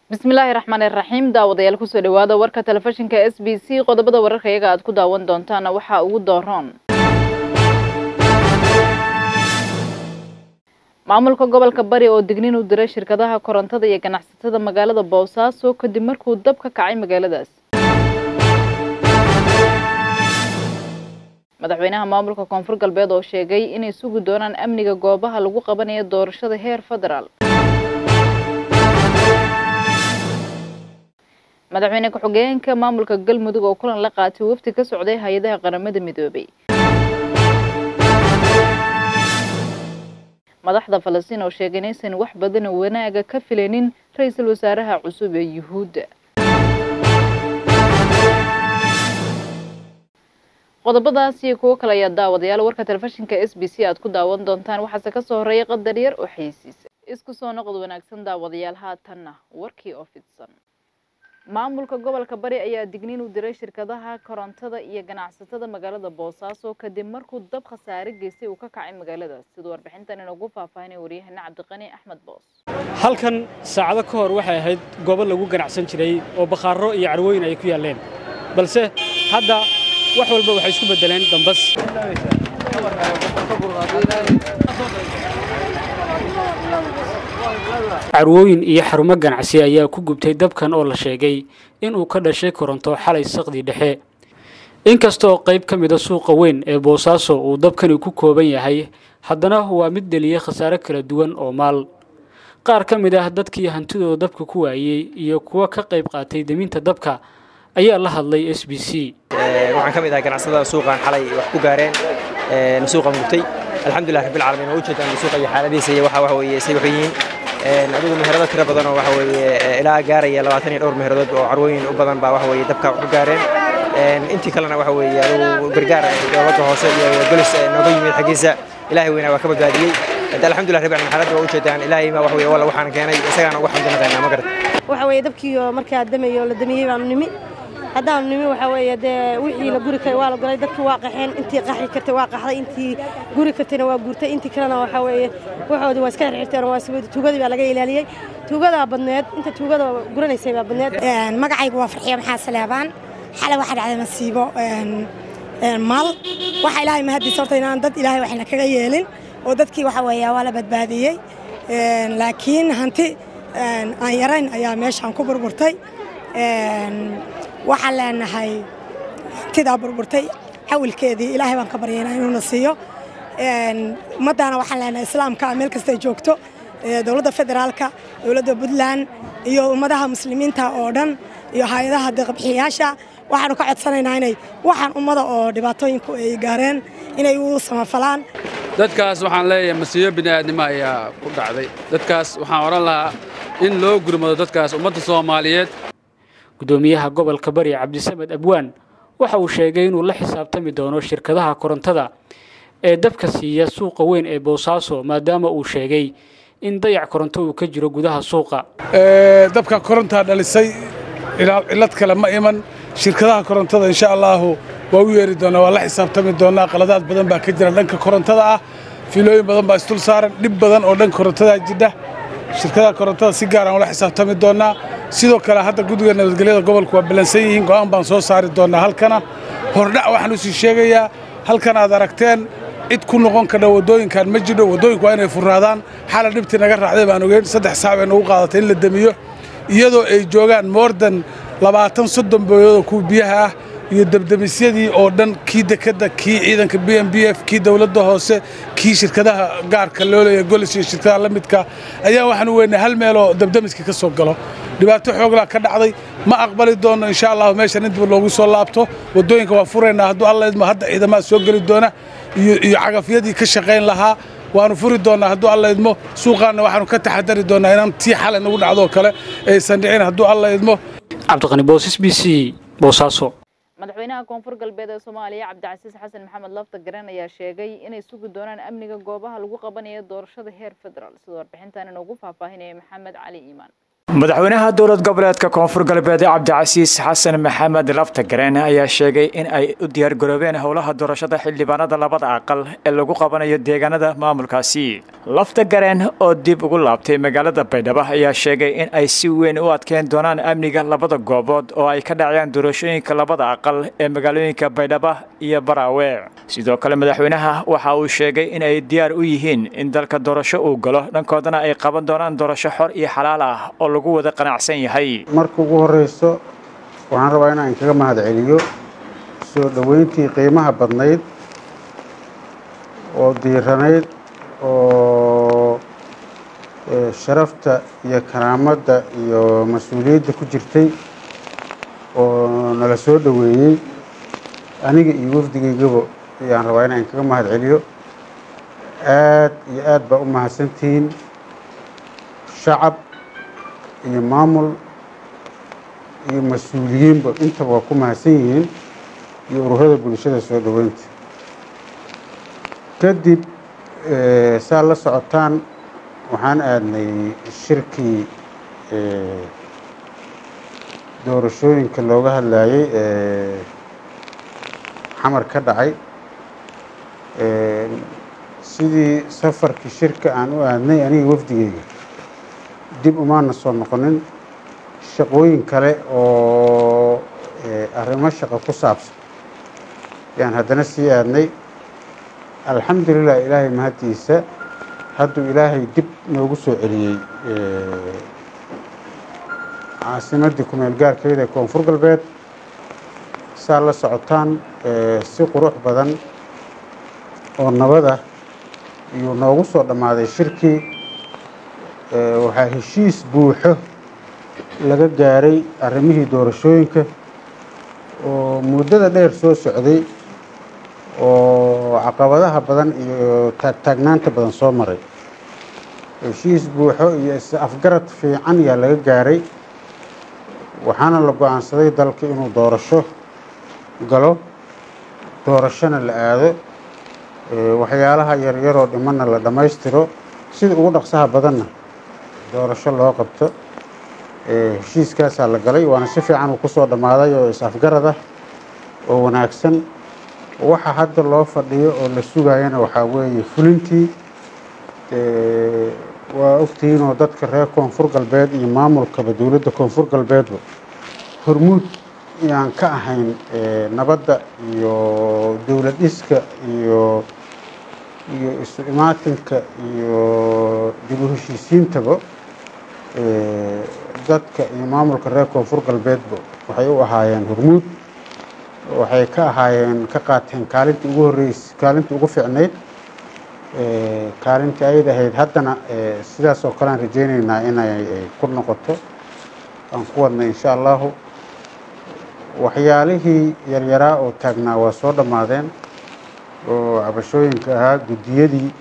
bismillaahi raxmaani raxiim daawadayaal kusoo dhawaada warka telefishinka s b c qodobada wararka iyaga aad ku daawan doontaana waxaa ugu dooroon maamulka gobolka bari oo dignin u diray shirkadaha korontada iyo ganacsatada magaalada boosaaso kadib markuu dab ka kacay magaaladaas madaxweynaha maamulka koonfur galbeed oo sheegay inay sugi doonaan amniga goobaha lagu qabanayo doorashada heer federaal madaxweyne ku-xigeenka maamulka galmudug oo kulan la qaatay wafdi ka socday hay-adaha qaramada midoobay madaxda falastiin oo sheegay inaysan wax badan wanaaga ka filaynin ra-iisul wasaaraha cusub ee yuhuudda qodobadaas iyo kuwo kale ayaa daawadayaal warka telefishinka s b c aad ku daawan doontaan waxaase kasoo horeeya qadar yar oo xaysiisa isku soo noqod wanaagsan daawadayaal haatanna warkii oo fidsan maamulka gobolka bari ayaa digniin u diray shirkadaha korontada iyo ganacsatada magaalada boosaaso kadib markuu dab khasaare geystay uu ka kacay magaaladaas siduu warbixintan inoogu faahfaahinay waryahana cabdiqani axmed boos halkan saacado ka hor waxay ahayd goobo lagu ganacsan jiray oo bakhaaro iyo carwooyin ay ku yaalleen balse hadda wax walba waxay isku beddeleen dambas carwooyin iyo xarumo ganacsi ayaa ku gubtay dabkan oo la sheegay inuu ka dhashay koronto xalay saqdi dhexe inkastaoo qayb ka mida suuqa weyn ee boosaaso uu dabkani ku kooban yahay haddana waa mid dheliyey khasaare kala duwan oo maal qaar ka mid ah dadkii hantidooda dabka ku waayey iyo kuwa ka qayb qaatay deminta dabka ayaa la hadlay s b c waxaan ka mid ahay ganacsatada suuqan xalay wax ku gaareen suuqan gubtay alxamdulilah rabbil caalamiin waa ujeedaan suuqa iyo xaaladiisa iyo waxa waxa weeye say waxay yihiin adigu meherado tiro badan oo waxa weeye ilaa gaaraya labaatan iyo dhowr meheradood oo carwooyin u badan baa waxa weeye dabka wax ku gaareen intii kalena waxa weeye adigu gargaar dowladda hoose iyo golis nooga yimid xaggiisa ilaahay weynaa waa ka badbaadiyey alxamdulilah rabbil caalamiin xaaladda waa ujeedaan ilaahay ma waxa weeye walla waxaan keenay isagaana uga xamdinaqaynaa ma garad waxa weeye dabkiiyo markaa damayo la damiyey baanu nimi haddaanu nimi waxaa weeye dee wixii la guri karay waa la golay dadkii waa qaxeen intii qaxi kartay waa qaxday intii guri kartayna waa guurtay intii kalena waxaa weeye waxoodii waa iska xirxirteen waa tuugadii baa laga ilaaliyey tuugadaa badneed inta tuugada guranaysay baa badneed magacaygu waa farxiyo maxaa saleebaan xalay waxaa dhacday masiibo maal waxa ilaahay mahadiisa horta inaan dad ilaahay waxna kaga yeelin oo dadkii waxa weeye waa la badbaadiyey laakiin hanti aan yarayn ayaa meeshaan ku burburtay waxaan leenahay hantidaa burburtay xawilkeedii ilaahay baan ka baryaynaa inuuna siiyo ummaddaana waxaan leenahay islaamka meel kastay joogto dowladda federaalka dowladda puntland iyo ummadaha muslimiinta oo dhan iyo hay-adaha deeqbixiyayaasha waxaanu ka codsanaynaa inay waxaan ummada oo dhibaatooyinku ay gaareen inay u samafalaan dadkaas waxaan leeyahay masiibo bini'aadnimo ayaa ku dhacday dadkaas waxaan odhan lahaa in loo gurmado dadkaas ummadda soomaaliyeed gudoomiyaha gobolka bari cabdisamed abwaan waxa uu sheegay inuu la xisaabtami doono shirkadaha korontada ee dabka siiya suuqa weyn ee boosaaso maadaama uu sheegay in dayac koronto uu ka jiro gudaha suuqa dabka korontaa dhalisay cillad kale ma iman shirkadaha korontada insha allaahu waa u yeeri doonaa waa la xisaabtami doonaa qaladaad badan baa ka jira dhanka korontada ah fiilooyin badan baa isdul saaran dhib badan oo dhanka korontadaa jidha shirkadaha korontada si gaaraan ula xisaabtami doonaa sidoo kale hadda guddiga nabadgelyada gobolku waa ballansan yihiin go'aan baan soo saari doonaa halkana hordhac waxaan usii sheegayaa halkan aad aragteen cid ku noqon kadha waddooyinkan ma jidho waddooyinku waa inay furraadaan xala dhibtii naga raacday baan ogeyn saddex saac bay nagu qaadatay in la demiyo iyadoo ay joogaan moordan labaatan soddon booyadoo kuwa biyaha ah iyo debdemisyadii oo dhan kii dekedda kii ciidanka b m b f kii dowladda hoose kii shirkadaha gaarka loo leeya golis iyo shirkadaha la midka ayaa waxaan u weynay hal meeloo debdemiska ka soo galo dhibaato xooglaa ka dhacday ma aqbali doonno insha allahu meeshan in dib loogu soo laabto waddooyinka waa furaynaa hadduu alla idmo hadda ciidamaha soo geli doona iyo cagafyadii ka shaqayn lahaa waanu furi doonnaa hadduu alla idmo suuqaanna waxaanu ka taxadari doonnaa inaan tii xalay nagu dhacdoo kale aysan dhicin hadduu alla idmo cabdiqani boos s b c boosaaso madaxweynaha koonfur galbeed ee soomaaliya cabdicasiis xasan maxamed lafta garan ayaa sheegay inay sugi doonaan amniga goobaha lagu qabanayo doorashada heer federaal sida warbixintan inoogu faahfaahinaya maxamed cali iimaan madaxweynaha dowlad goboleedka koonfur galbeed cabdicasiis xasan maxamed laftagareen ayaa sheegay in ay u diyaargaroobeen howlaha doorashada xildhibaanada labada aqal ee lagu qabanayo deegaanada maamulkaasi laftagareen oo dib ugu laabtay magaalada baydhabo ayaa sheegay in ay si weyn u adkeyn doonaan amniga labada goobood oo ay ka dhacayaan doorashooyinka labada aqal ee magaalooyinka baydhabo iyo baraawe sidoo kale madaxweynaha waxa uu sheegay in ay diyaar u yihiin in dalka doorasho uu galo dhankoodana ay qaban doonaan doorasho xor iyo xalaal ah oo lagu wada qanacsan yahay marka ugu horreyso waxaan rabaa inaan kaga mahad celiyo soo dhoweyntii qiimaha badnayd oo diiranayd oo sharafta iyo karaamadda iyo mas-uuliyadda ku jirtay oo nala soo dhoweeyey aniga iyo wafdigaygaba ayaan rabaa inaan kaga mahad celiyo aad iyo aad baa u mahadsantihiin shacab iyo maamul iyo mas-uuliyiinba intaba waa ku mahadsan yihiin iyo ururada bulshada soo dhoweynta kadib saa la socotaan waxaan aadnay shirkii doorashooyinka looga hadlayay xamar ka dhacay sidii safarkii shirka aan u aadnay aniga wafdigeyga dib umaana soo noqonin shaqooyin kale oo arrimo shaqo ku saabsan yaan haddana sii aadnay alxamdulilah ilaahay mahaddiisa hadduu ilaahay dib noogu soo celiyey caasimaddii kumeel gaarkeeda ee koonfur galbeed saa la socotaan si qurux badan oo nabada iyuu noogu soo dhammaaday shirkii waxaa heshiis buuxo laga gaaray arrimihii doorashooyinka oo muddada dheer soo socday oo caqabadaha badan iyo taagtaagnaanta badan soo maray heshiis buuxo iyo is-afgarad fiican yaa laga gaaray waxaana la go-aansaday dalka inuu doorasho galo doorashona la aado waxyaalaha yaryaroo dhimanna la dhammaystiro sida ugu dhaqsaha badanna doorasho loo qabto heshiiskaasaa la galay waana si fiican uu kusoo dhammaaday oo is-afgarad ah oo wanaagsan waxa hadda loo fadhiyo oo la sugayana waxaa weeye fulintii waa ogtihiinoo dadka reer koonfur galbeed iyo maamulkaba dowladda koonfur galbeedba hormuud yaan ka ahayn nabadda iyo dowlad dhiska iyo iyo isu imaatinka iyo dib u heshiisiintaba dadka iyo maamulka reer koonfur galbeedba waxay u ahaayeen hormuud waxay ka ahaayeen ka qaateen kaalintii ugu horreys kaalintii ugu fiicnayd kaalintii ayd ahayd haddana sidaas oo kale aan rajeyneynaa inay ku noqoto aan ku wadnay insha allahu waxyaalihii yaryaraa oo taagnaa waa soo dhammaadeen oo cabashooyinka ahaa guddiyadii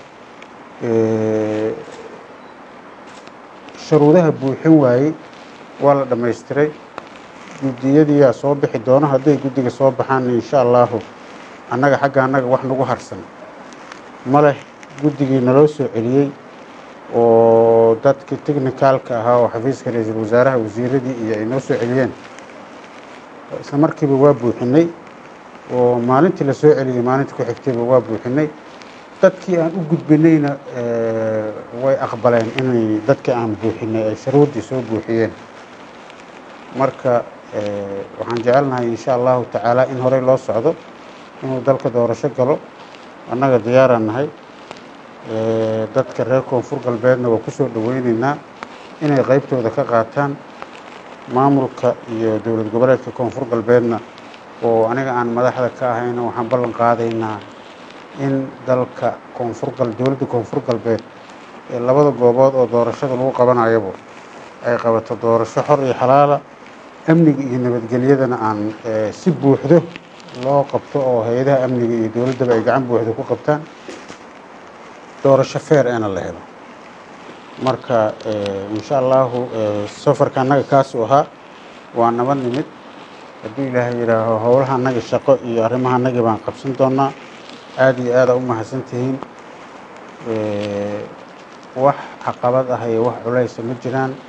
sharuudaha buuxin waayey waa la dhammaystiray guddiyadiiyaa soo bixi doono hadday guddiga soo baxaan insha allahu annaga xagga annaga wax nagu harsan ma leh guddigii naloo soo celiyey oo dadkii technicaalka ahaa oo xafiiska ra-iisul wasaaraha wasiiradii iyo ay noo soo celiyeen isla markiiba waa buuxinay oo maalintii la soo celiyey maalintii ku xigtayba waa buuxinay dadkii aan u gudbinayna way aqbaleen inay dadkii aan buuxinay ay sharuuddii soo buuxiyeen marka waxaan jecelnahay insha allahu tacaala in horey loo socdo inuu dalka doorasho galo annaga diyaaraan nahay dadka reer koonfur galbeedna waa ku soo dhoweyneynaa inay qaybtooda ka qaataan maamulka iyo dowlad goboleedka koonfur galbeedna oo aniga aan madaxda ka ahayna waxaan ballan qaadaynaa in dalka koonfur gal dowladda koonfur galbeed ee labada goobood oo doorashada lagu qabanayaba ay qabato doorasho xor iyo xalaala amniga iyo nabadgelyadana aan si buuxdo loo qabto oo hay-adaha amniga iyo dowladdaba ay gacan buuxda ku qabtaan doorasho feer eena la helo marka insha allahu safarka annaga kaasuu ahaa waa naba nimid hadduu ilaahay yidhaaho howlaha annaga shaqo iyo arrimaha annagii baan qabsan doonaa aada iyo aada u mahadsan tihiin wax caqabad ah iyo wax culaysa ma jiraan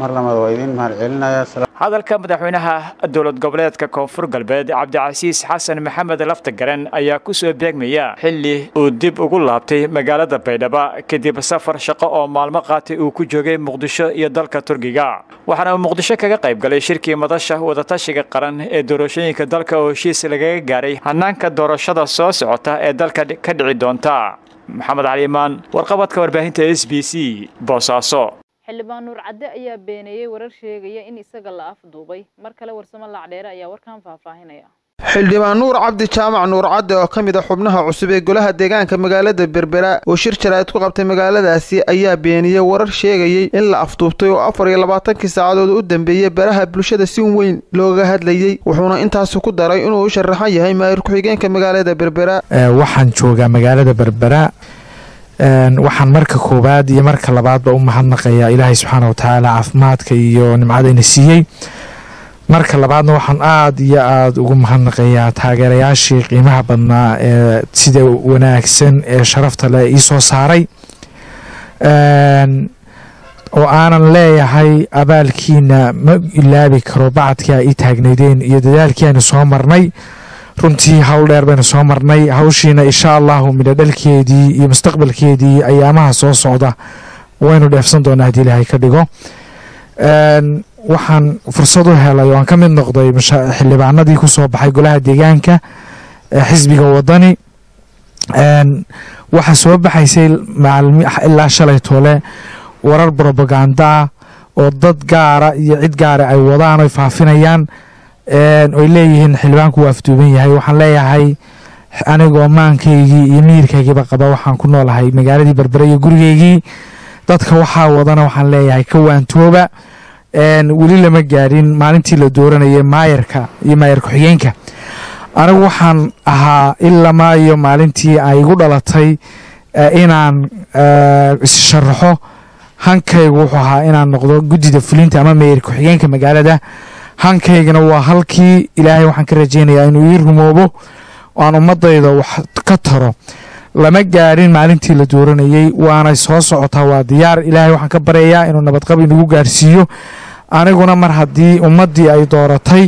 mar labaad waa idiin mahad celinayaa hadalka madaxweynaha dowlad goboleedka koonfur galbeed cabdicasiis xasan maxamed laftagaren ayaa ku soo beegmaya xilli uu dib ugu laabtay magaalada baydhabo kadib safar shaqo oo maalmo qaatay uu ku joogay muqdisho iyo dalka turkiga waxaana uu muqdisho kaga qayb galay shirkii madasha wadatashiga qaran ee doorashooyinka dalka oo heshiis lagaga gaaray hanaanka doorashada soo socota ee dalka ka dhici doonta maxamed caliimaan warqabadka warbaahinta s b c boosaaso xildhibaan nuur cadde ayaa beeneeyey warar sheegaya in isaga la afduubay mar kale warsamo laacdheere ayaa warkan faahfaahinaya xildhibaan nuur cabdi jaamac nuur cadde oo ka mid a xubnaha cusub ee golaha deegaanka magaalada berbera oo shir jaraa'id ku qabtay magaaladaasi ayaa beeniyey warar sheegayey in la afduubtay oo afar iyo labaatankii saacadood u dambeeyey baraha bulshada si weyn looga hadlayey wuxuuna intaasi ku daray inuu u sharaxan yahay maayir ku-xigeenka magaalada berbera waxaan joogaa magaalada berbera waxaan marka koowaad iyo marka labaadba u mahadnaqayaa ilaahay subxaana watacaala caafimaadka iyo nimcadayna siiyey marka labaadna waxaan aada iyo aada ugu mahadnaqayaa taageerayaashii qiimaha badnaa ee sida wanaagsan ee sharafta leh ii soo saaray oo aanan leeyahay abaalkiina ma ilaabi karo bacadkii a ii taagnaydeen iyo dadaalkii aynu soo marnay runtii hawl dheer baynu soo marnay hawshiina insha allahu midho dhalkeedii iyo mustaqbalkeedii ayaamaha soo socda waynu dheefsan doonaa haddii ilaahay ka dhigo waxaan fursad u helay oo aan ka mid noqday xildhibaanadii ku soo baxay golaha deegaanka xisbiga wadani waxaa soo baxaysay ilaa shalay toole warar brobagandaa oo dad gaara iyo cid gaara ay wadaan oy faafinayaan oy leeyihiin xildhibaanku waa afduuban yahay waxaan leeyahay anigoo maankaygii iyo miyirkaygiiba qaba waxaan ku noolahay magaaladii berbere iyo gurigeygii dadka waxaa wadana waxaan leeyahay ka waantooba weli lama gaadhin maalintii la dooranayay maayarka iyo maayar ku-xigeenka anigu waxaan ahaa ilamaa iyo maalintii ay igu dhalatay inaan issharaxo hankaygu wuxuu ahaa inaan noqdo guddida fulinta ama maayar ku-xigeenka magaalada hankaygana waa halkii ilaahay waxaan ka rajaynayaa inuu ii rumoobo aan ummadayda wax ka taro lama gaadhin maalintii la dooranayey waanay soo socotaa waa diyaar ilaahay waxaan ka baryayaa inuu nabadqab inagu gaarsiiyo aniguna mar haddii ummaddii ay dooratay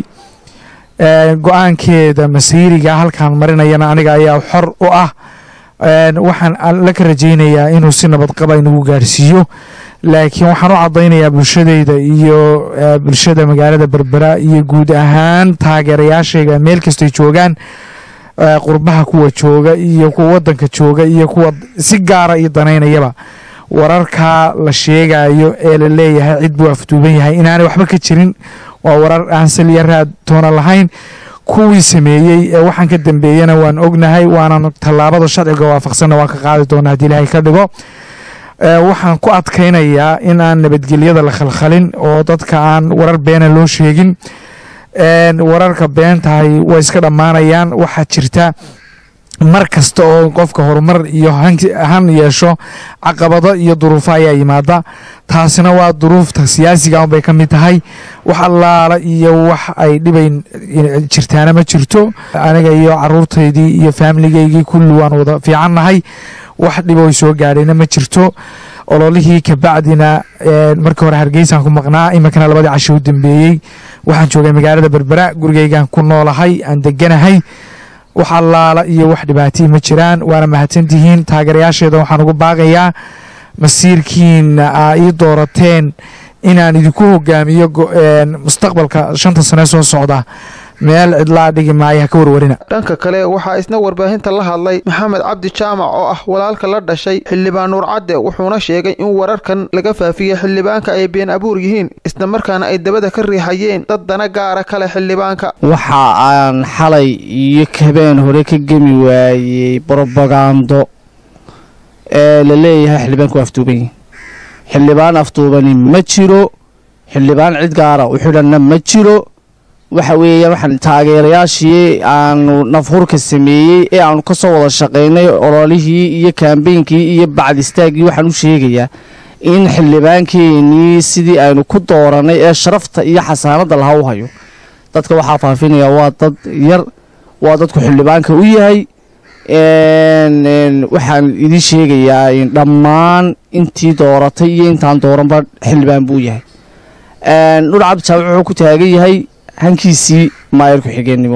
go-aankeeda masiiriga halkaan marinayana aniga ayaa xor u ah waxaan la ka rajaynayaa inuu si nabadqaba inagu gaarsiiyo laakiin waxaan u caddaynayaa bulshadeyda iyo bulshada magaalada berbera iyo guud ahaan taageerayaashayga meel kastay joogaan qurbaha kuwa jooga iyo kuwa wadanka jooga iyo kuwa si gaara iyo danaynayaba wararkaa la sheegayo ee la leeyahay cid buu afduuban yahay inaanay waxba ka jirin waa warar aan saliya raad toona lahayn kuwii sameeyey ee waxaan ka dambeeyana waan ognahay waanan tallaabada sharciga waafaqsanna waan ka qaadi doona haddii ilaahay ka dhigo waxaan ku adkaynayaa in aan nabadgelyada la khalkhalin oo dadka aan warar beena loo sheegin wararka beentahay way iska dhammaanayaan waxaa jirta mar kasta oo qofka horumar iyo han yeesho caqabado iyo duruufo ayaa yimaada taasina waa duruufta siyaasiga unbay ka mid tahay wax allaala iyo wax ay dhibayn jirtaana ma jirto aniga iyo caruurtaydii iyo faamiligaygii kulli waan wada fiicannahay wax dhibo ay soo gaadhayna ma jirto ololihii kabacdina markii hore hargeysaan ku maqnaa iminkana labadii casho u dambeeyey waxaan joogay magaalada berbera gurigeygaan ku noolahay aan deganahay wax allaala iyo wax dhibaatii ma jiraan waana mahadsantihiin taageerayaasheeda waxaan ugu baaqayaa masiirkiina aa ii doorateen inaan idinku hogaamiyo mustaqbalka shanta sane soo socda meel cidlaa dhigi maayo ha ka warwarina dhanka kale waxaa isna warbaahinta la hadlay maxamed cabdi jaamac oo ah walaalka la dhashay xildhibaan nuur cadde wuxuuna sheegay in wararkan laga faafiyey xildhibaanka ay been abuur yihiin isla markaana ay dabada ka riixayeen dad dana gaara kale xildhibaanka waxa aan xalay iyo habeen hore ka gemi waayey brobagando ee la leeyahay xildhibaanku waa afduuban yihin xildhibaan afduubani ma jiro xildhibaan cid gaara u xidhanna ma jiro waxa weeya waxaan taageerayaashii aanu nafhurka sameeyey ee aanu ka soo wada shaqaynay ololihii iyo kaambeynkii iyo bacd istaaggii waxaan u sheegayaa in xildhibaankeenii sidii aynu ku dooranay ee sharafta iyo xasaanadda laha u hayo dadka waxaa faafinaya waa dad yar waa dadku xildhibaanka u yahay waxaan idiin sheegayaa dhammaan intii dooratay iyo intaan dooranba xildhibaan buu yahay nuur cabdi jaamac wuxuu ku taagan yahay hankiisii maayar ku-xigeenimo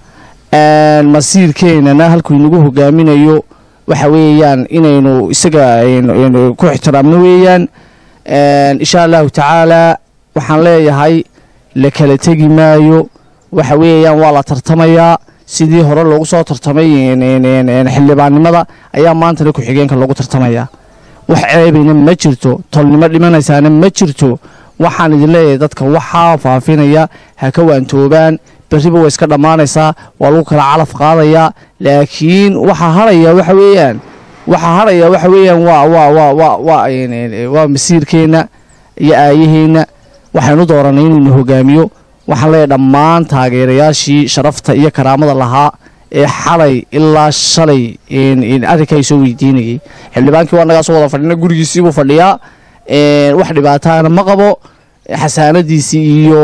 masiirkeenana halkuu inagu hogaaminayo waxa weeyaan inaynu isaga ku ixtiraamno weeyaan insha allahu tacaalaa waxaan leeyahay la kala tegi maayo waxa weeyaan waa la tartamayaa sidii hore loogu soo tartamay xildhibaannimada ayaa maantana ku-xigeenka loogu tartamayaa wax ceebayna ma jirto tolnimo dhimanaysaana ma jirto waxaan idin leeyahay dadka waxaa faafinaya ha ka waantoobaan berriba way iska dhammaanaysaa waa lagu kala calaf qaadayaa laakiin waxaa haraya waxa weeyaan waxaa haraya waxa weeyaan waa waa waa waa waa waa masiirkeenna iyo aayaheenna waxaynu dooranay inaynu hogaamiyo waxaan leeyahay dhammaan taageerayaashii sharafta iyo karaamada lahaa ee xalay ilaa shalay arrinka ay soo weydiinayay xildhibaankii waa nagaa soo wada fadhina gurigiisiibuu fadhiyaa wax dhibaataana ma qabo xasaanadiisii iyo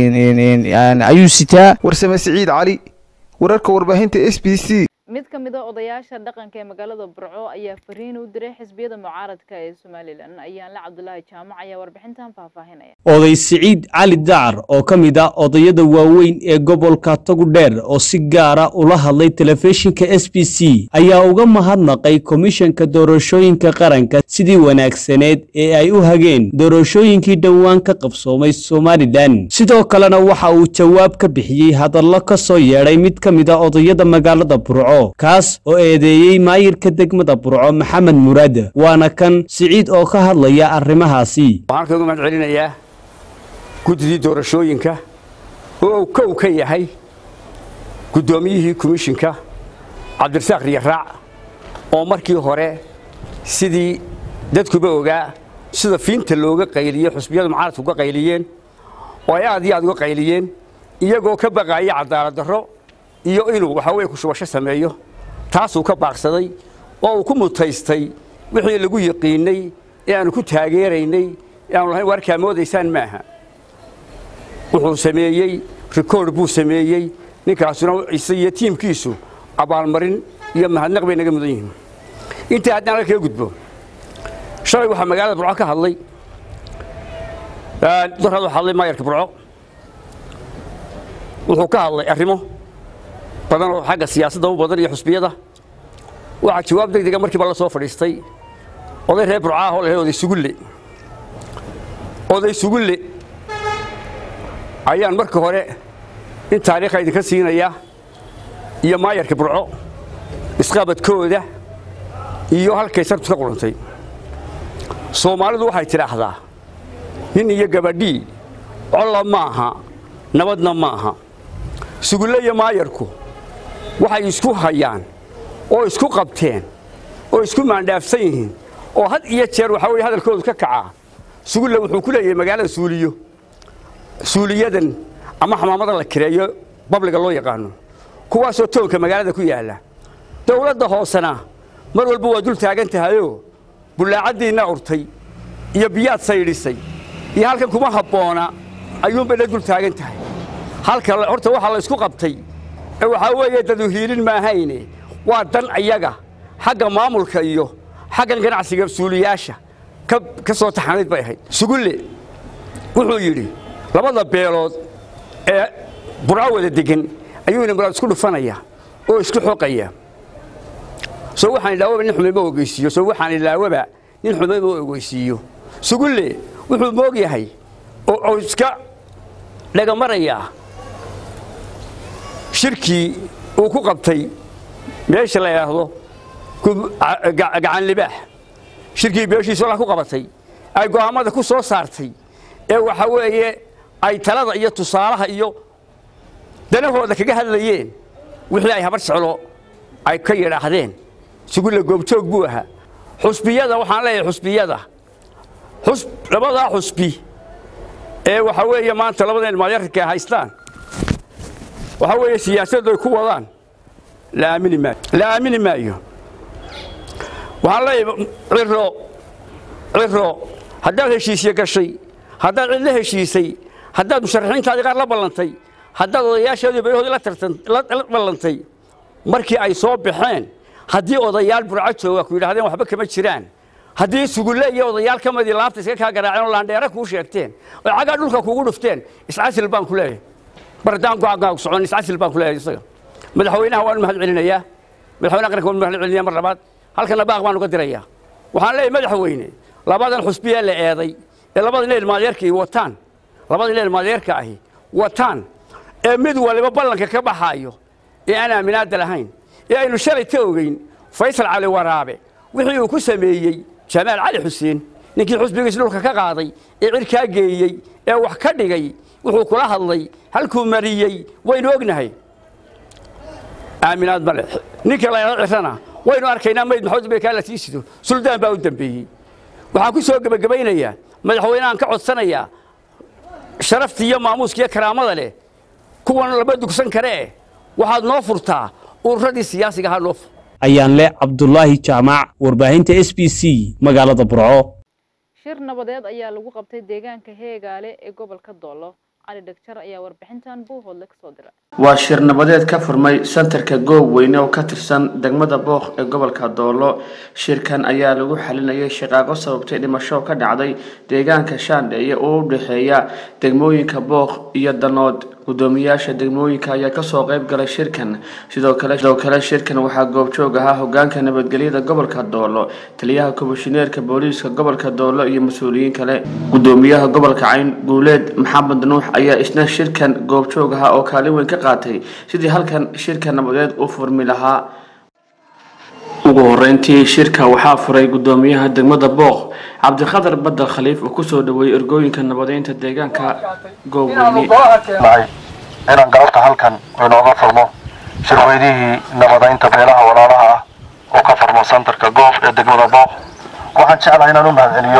ayuu sitaa warsame siciid cali wararka warbaahinta s b c mid ka mid a odayaasha dhaqanka ee magaalada burco ayaa fariin u diray xisbiyada mucaaradka ee somalilan ayaanle cabdulaahi jaamac ayaa warbixintan faahfaahinaya oday siciid cali dacar oo ka mid ah odayada waaweyn ee gobolka togudheer oo si gaara ula hadlay telefishinka s b c ayaa uga mahadnaqay komishanka doorashooyinka qaranka sidii wanaagsaneed ee ay u hageen doorashooyinkii dhowaan ka qabsoomay somalilan sidoo kalena waxa uu jawaab ka bixiyey hadallo ka soo yeedhay mid ka mid a odayada magaalada burco kaas oo eedeeyey maayirka degmada burco maxamed muraad waana kan siciid oo ka hadlaya arrimahaasi waxaan kaga mahad celinayaa guddidii doorashooyinka oo uu kow ka yahay guddoomiyihii komishinka cabdirasaaq riyaraac oo markii hore sidii dadkuba ogaa sida fiinta looga qayliye xusbiyadu mucaaradka uga qayliyeen oo ay aad iyo aad uga qayliyeen iyagoo ka baqaaya cadaalad darro iyo inuu waxa weye kushubasho sameeyo taasuu ka baaqsaday oo uu ku mutaystay wixii lagu yiqiinnay ee aanu ku taageeraynay ee aanu lahayn warkaa moodaysaan maaha wuxuu sameeyey rikoord buu sameeyey ninkaasuna ise iyo tiimkiisu abaalmarin iyo mahadnaq bay naga mudan yihiin intii haddaan halkaga gudbo shalay waxaa magaalada burco ka hadlay daraad waxaa hadlay maayarka burco wuxuu ka hadlay arrimo badan oo xagga siyaasadda u badan iyo xusbiyada waxaa jawaab deg dega markiiba la soo fadhiistay oday reer burcaah oo lahayd oday sugulle oday sugulle ayaan marka hore in taariikha idinka siinaya iyo maayarka burco isqabadkooda iyo halkay sartu ka qurantay soomaalidu waxay tidhaahdaa nin iyo gabadhii colla maaha nabadna maaha sugulle iyo maayarku waxay isku hayaan oo isku qabteen oo isku maandhaafsan yihiin oo had iyo jeer waxaa weye hadalkoodu ka kacaa sugulle wuxuu ku leeyahay magaalada suuliyo suuliyadan ama xamaamada la kireeyo babliga loo yaqaano kuwaasoo toonka magaalada ku yaalla dawladda hoosena mar walba waa dul taagan tahayoo bullaacaddiinna urtay iyo biyaad saydhisay iyo halkan kuma habboona ayuunbay la dul taagan tahay halka horta waxaa la isku qabtay ee waxaa weeye dadu hiilin maahayne waa dan ayaga xagga maamulka iyo xaggan ganacsiga suuliyaasha ka soo taxanayd bay ahayd sugulle wuxuu yidhi labada beelood ee burco wada degan ayuuna muraad isku dhufanaya oo isku xoqaya soo waxaan ilaawaba nin xumayma ogeysiiyo soo waxaan ilaawaba nin xumayma ogeysiiyo sugulle wuxuu moog yahay oo iska dhagamarayaa shirkii uu ku qabtay meesha la yidhaahdo gacan libaax shirkii beeshiisu alla ku qabatay ay go'aammada ku soo saartay ee waxa weeye ay talada iyo tusaalaha iyo danahooda kaga hadlayeen wixii ay habar jeclo ay ka yidhaahdeen sugulle goobjoog buu ahaa xusbiyada waxaan leeyahay xusbiyada labadaa xusbi ee waxaa weeye maanta labada ilmaadyarka ay haystaan waxaa weeye siyaasaddu ay ku wadaan la aamini maayo la aamini maayo waxaan leeyahay ciro ciro haddaad heshiisye gashay haddaad cid la heshiisay haddaad musharaxiintaadii qaar la ballantay haddaad odayaashaadii beelahoodii la tartan la ballantay markii ay soo baxeen haddii odayaal burco jooga ku yidhahdeen waxba kama jiraan haddii sugulle iyo odayaal ka midii laabta iska kaa garaaceen oo laandheere kuu sheegteen oo caggaa dhulka kugu dhufteen iscasil baan ku leeyahay bardaan go'aankaa socon iscasil baan ku leeyahay isaga madaxweynaha waan u mahad celinayaa madaxweynaha qaranka waan u mahad celinayaa mar labaad halkana baaq baan uga dirayaa waxaan leeyahay madaxweyne labadan xusbiye la eeday ee labada nin ilmaadeerkii wataan labada nin ilmaadeerka ahi wataan ee mid waliba ballanka ka baxaayo ee aan aaminaada lahayn ee aynu shalay ka ogeyn faysal cali waraabe wixii uu ku sameeyey jamaal cali xuseen ninkii xusbigiis dhulka ka qaaday ee cirkaa geeyey ee wax ka dhigay wuxuu kula hadlay halkuu mariyey waynu ognahay aaminaad male ninka la cirana waynu arkaynaa mayd maxamed bay kaa la sii sido suldaan baa u dambeeyey waxaan ku soo gebagabaynayaa madaxweynahan ka codsanayaa sharafta iyo maamuuska iyo karaamada leh kuwan lama dugsan kare eh waxaad noo furtaa ururadii siyaasiga ahaa noo fur ayaan leh cabdulaahi jaamac warbaahinta s b c magaalada burco shir nabadeed ayaa lagu qabtay deegaanka heegaale ee gobolka doolo cali dhegjar ayaa warbixintan buuhoodle kasoo diray waa shir nabadeed ka furmay santarka goob weyne oo ka tirsan degmada booq ee gobolka doolo shirkan ayaa lagu xalinayay shaqaaqo sababtay dhimasho ka dhacday deegaanka shaandheeye oo u dhexeeya degmooyinka booq iyo danood gudoomiyaasha degmooyinka ayaa kasoo qayb galay shirkan sidoo kale sidoo kale shirkan waxaa goobjoog ahaa hogaanka nabadgelyada gobolka doolo taliyaha komishineerka booliiska gobolka doolo iyo mas-uuliyiin kale gudoomiyaha gobolka cayn guuleed maxamed nuux ayaa isna shirkan goobjoog ahaa oo kaalin weyn ka qaatay sidii halkan shirka nabadeed u furmi lahaa ugu horeyntii shirka waxaa furay gudoomiyaha degmada booq cabdikhadar badal khaliif oo kusoo dhaweeyey ergooyinka nabadeynta deegaanka goobweyne inaan galabta halkan inooga furmo shirweydihii nabadaynta beelaha walaalaha ah oo ka furmo santarka goob ee degmada booq waxaan jeclahay inaan u mahadceliyo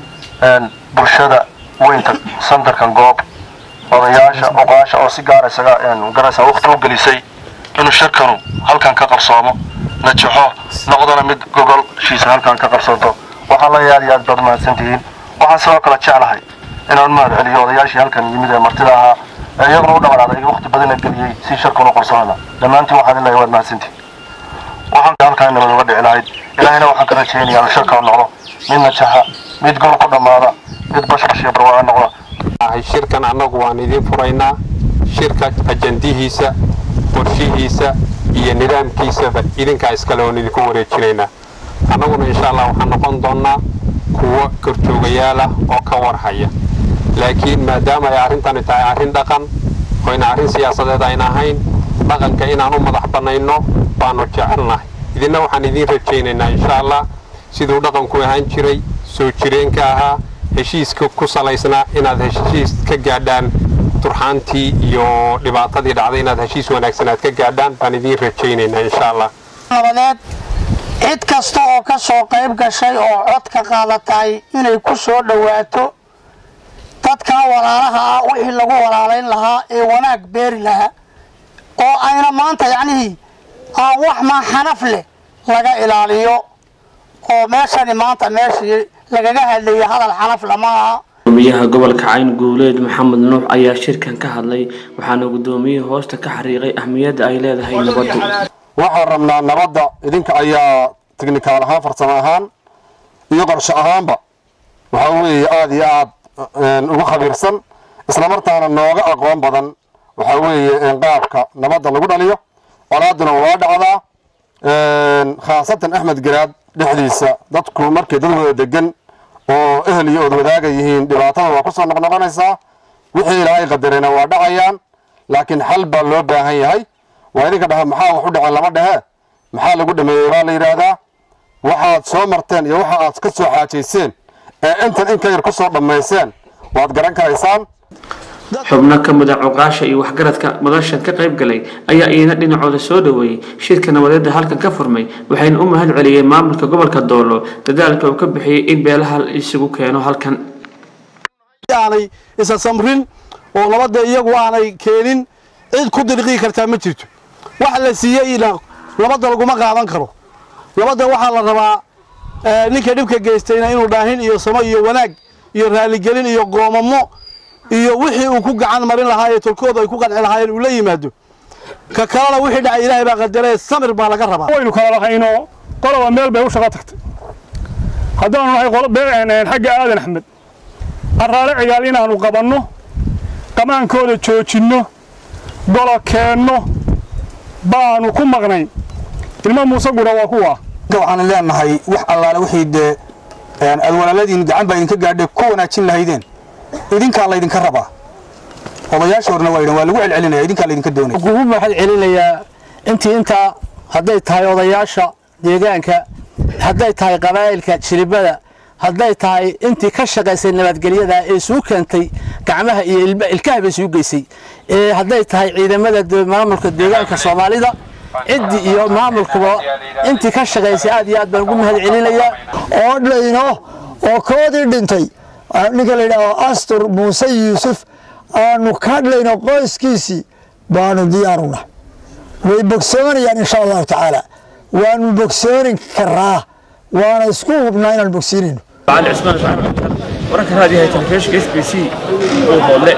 bulshada weynta santarkan goob odayaasha oqaasha oo si gaar isaga garaysa waqti u gelisay inuu shirkanu halkan ka qabsoomo najaxo noqdona mid gogolshiisa halkan ka qabsanto waxaan la aad iyo aad baad mahadsantihiin waxaan sidoo kale jeclahay inaan mahadceliyo odayaashii halkan yimid ee martida ahaa ee iyaguna u dhabalaaday waqti badana geliyey si shirkan u qarsoona dhammaantiin waxaan ilahay waad mahadsantihiin waxaan halkan nabad uga dhici lahayd ilaahayna waxaan ka rajaynayaa inuu shirkan noqdo mid najaxa mid gol ku dhammaada mid bashbash iyo barwaaqa noqda shirkan annagu waan idiin furaynaa shirka ajandihiisa qorshihiisa iyo nidaamkiisaba idinkaa iskale oon idinku wareejinaynaa annaguna insha allah waxaan noqon doonnaa kuwo korjoogayaal ah oo ka warhaya laakiin maadaama ay arrintani tahay arrin dhaqan oyna arrin siyaasadeed ayna ahayn dhaqanka inaan u madax bannayno baanu jecelnahay idinna waxaan idiin rajaynaynaa insha allah siduu dhaqanku ahaan jiray soo jireenka ahaa heshiiska ku salaysnaa inaad heshiis ka gaadhaan turxaantii iyo dhibaatadii dhacday inaad heshiis wanaagsan aad ka gaadhaan baan idiin rajaynaynaa insha allah nabadeed cid kasta oo ka soo qayb gashay oo cod ka qaadatay inay ku soo dhowaato dadkaa walaalaha ah wixii lagu walaalayn lahaa ee wanaag beeri lahaa oo ayna maanta yacnihii aan wax maa xanaf leh laga ilaaliyo oo meeshani maanta meeshii lagaga hadlayay hadal xanaf lama aha gudoomiyaha gobolka cayn guuleed maxamed nuux ayaa shirkan ka hadlay waxaana gudoomiyihii hoosta ka xariiqay ahmiyadda ay leedahay nabaddu waxaan rabnaa nabadda idinka ayaa tignikaal ahaan farsamo ahaan iyo qorshe ahaanba waxaa weeye aada iyo aad ugu khabiirsan islamartaana nooga aqoon badan waxaa weeye qaabka nabadda lagu dhaliyo colaaduna waa dhacdaa khaasatan axmed garaad dhexdiisa dadku markay dad wada degan oo ehel iyo od wadaaga yihiin dhibaatada waa kusoo noqnoqonaysaa wixii ilaahay qadarena waa dhacayaan laakiin xal baa loo baahan yahay waa idinka dhaha maxaa wax u dhaceen lama dhehe maxaa lagu dhameeyey baa la yidhaahdaa waxaad soo marteen iyo waxa aad ka soo xaajayseen ee intan in ka yar ku soo dhammayseen waad garan karaysaan xubno ka mid a cuqaasha iyo waxgaradka madashan ka qayb galay ayaa iyana dhinacooda soo dhaweeyey shirka nabadeedda halkan ka furmay waxayna u mahad celiyeen maamulka gobolka doolo dadaalka uu ka bixiyey in beelaha la isugu keeno halkan aanay isa samrin oo nabadda iyagu aanay keenin cid ku dirqii kartaa ma jirto wax la siiyeyna nabadda laguma qaadan karo nabadda waxaa la rabaa ninka dhibka geystayna inuu dhaahin iyo samo iyo wanaag iyo raaligelin iyo goomamo iyo wixii uu ku gacan marin lahaa ee tolkooda ay ku qanci lahaayeen uu la yimaado ka kalena wixii dhacay ilaahay baa qadaree samir baa laga rabaa waynu kala lahayno qoloba meel bay u shaqo tagtay haddaanu nahay qolo xagga aadan axmed araale cigaal inaannu qabanno qamaankooda joojinno golo keenno baanu ku maqnayn ilmo muuse gura waa kuwa waxaan leenahay wax allaale wixii dee aad walaaladiin gacan baa idinka gaadhay ku wanaajin lahaydeen idinkaa laydinka rabaa odayaasha horna waa yidhan waa lagu celcelinaya idinkaa laydinka doonaya kugu maxad celinayaa intii intaa hadday tahay odayaasha deegaanka hadday tahay qabaa'ilka jilibada hadday tahay intii ka shaqaysay nabadgelyada ee isugu keentay gacmaha iyo ilkaha bay isugu geysay hadday tahay ciidamada maamulka deegaanka soomaalida ciddii iyo maamulkuba intii ka shaqaysay aad iyo aad baan ugu mahad celinayaa oo dhayno oo koodii dhintay ninka la yidhaaho astur muuse yuusuf aanu ka dhayno qoyskiisii baanu diyaaruna way bogsoonayaan insha allahu tacaala waanu bogsoonin karaa waana isku hubnaa inaan bogsiinayno علي عثمان wararka raadiyaha telefishinka s b c uu hoodle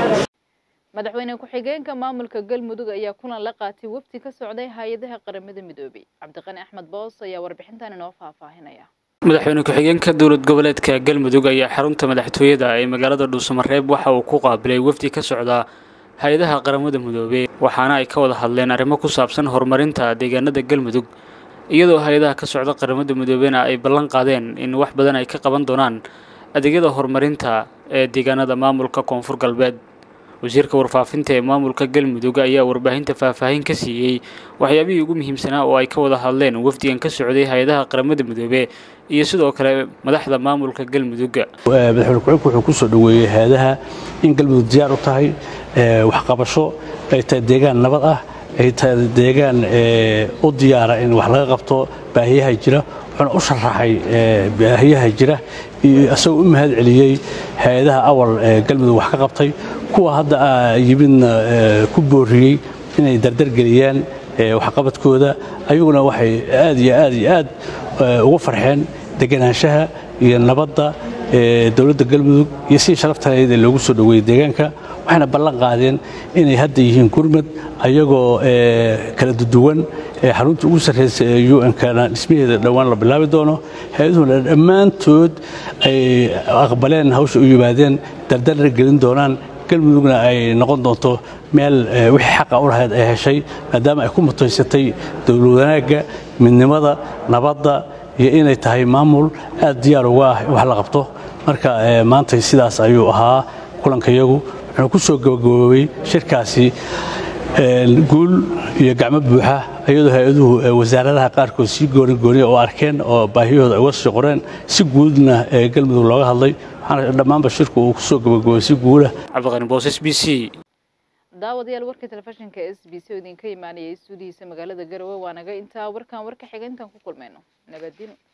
madaxweyne ku-xigeenka maamulka galmudug ayaa kulan la qaatay wafdi ka socday hay-adaha qaramada midoobay cabdiqani axmed boos ayaa warbixintan inoo faahfaahinaya madaxweyne ku-xigeenka dowlad goboleedka galmudug ayaa xarunta madaxtooyada ee magaalada dhuusamareeb waxa uu ku qaabilay wafdi ka socda hay-adaha qaramada midoobey waxaana ay ka wada hadleen arrimo ku saabsan horumarinta deegaanada galmudug iyadoo hay-adaha ka socda qaramada midoobeyna ay ballan qaadeen in wax badan ay ka qaban doonaan adeegyada horumarinta ee deegaanada maamulka koonfur galbeed wasiirka warfaafinta ee maamulka galmudug ayaa warbaahinta faahfaahin ka siiyey waxyaabihii ugu muhiimsanaa oo ay ka wada hadleen wafdigan ka socday hay-adaha qaramada midoobe iyo sidoo kale madaxda maamulka galmudug madaxweyne ku-xigeenku wuxuu ku soo dhoweeyey hay-adaha in galmudug diyaar u tahay waxqabasho ay tahay deegaan nabad ah ay tahay deegaan u diyaara in wax laga qabto baahiyaha jira wuxuuna u sharaxay baahiyaha jira iyo isagoo u mahad celiyey hay-adaha awal ee galmudug wax ka qabtay kuwa hadda yimidna ku booriyey inay dardargeliyaan waxqabadkooda ayaguna waxay aad iyo aad iyo aad ugu farxeen deganaanshaha iyo nabadda dowladda galmudug iyo sidii sharaftaeed ee loogu soo dhoweeyey deegaanka waxayna ballan qaadeen inay hadda yihiin gurmad ayagoo kala duduwan xarunta ugu sarreysa ee un-kana dhismaheeda dhowaan la bilaabi doono hay-aduhuna dhammaantood ay aqbaleen hawsha u yimaadeen dardarna gelin doonaan galmudugna ay noqon doonto meel wixii xaqa u lahayd ay heshay maadaama ay ku mutaysatay dowlad wanaagga midnimada nabadda iyo inay tahay maamul aad diyaar uga ah in wax la qabto marka maanta sidaas ayuu ahaa kulankayagu wuxuuna ku soo gabagaboobay shirkaasi guul iyo gacmo buuxa iyadoo hay-aduhu wasaaradaha qaarkood sii gooni gooniya oo arkeen oo baahiyahooda ay uga sii qoreen si guudna galmudug looga hadlay waxaana dhammaanba shirku uu ku soo gabagaboobay si guula cabdiqani boos s b c daawadayaal warka telefishinka s b c oo idinka imaanayay stuudihiisa magaalada garowe waa naga intaa warkan warka xiga intaan ku kulmayno nabadino